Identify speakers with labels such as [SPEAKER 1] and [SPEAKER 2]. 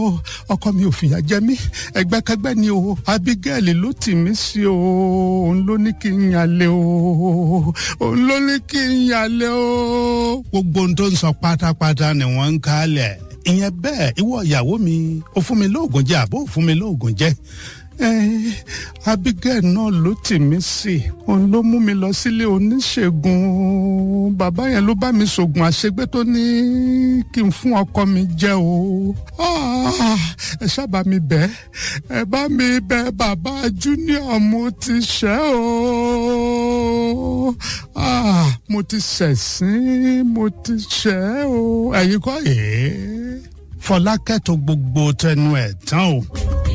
[SPEAKER 1] ọkọ mi ò fìyà jẹ mí ẹgbẹ́kẹ́gbẹ́ ni o Abigail ló tì mí sí o òun ló ní kí n yàlẹ o òun ló ní kí n yàlẹ o. gbogbo ohun tó ń sọ pátápátá ni wọ́n ń kálẹ̀ ìyẹn bẹ́ẹ̀ ìwọ ìyàwó mi ò fún mi lóògùn jẹ àbó ò fún mi lóògùn jẹ Abigail náà ló tì mí sí òun ló mú mi lọ sílé oníṣègùn bàbá yẹn ló bá mi ṣògùn àṣegbé tó ní kí n fún ọkọ mi jẹ o ẹ ṣábà mi bẹ̀ ẹ bá mi bẹ̀ bàbá Junior mo ti ṣẹ̀ o mo ti ṣẹ̀sín mo ti ṣẹ̀ o ẹ̀yin kọ́ yìí Fọlákẹ́ tó gbogbo tẹnu ẹ̀ tán o.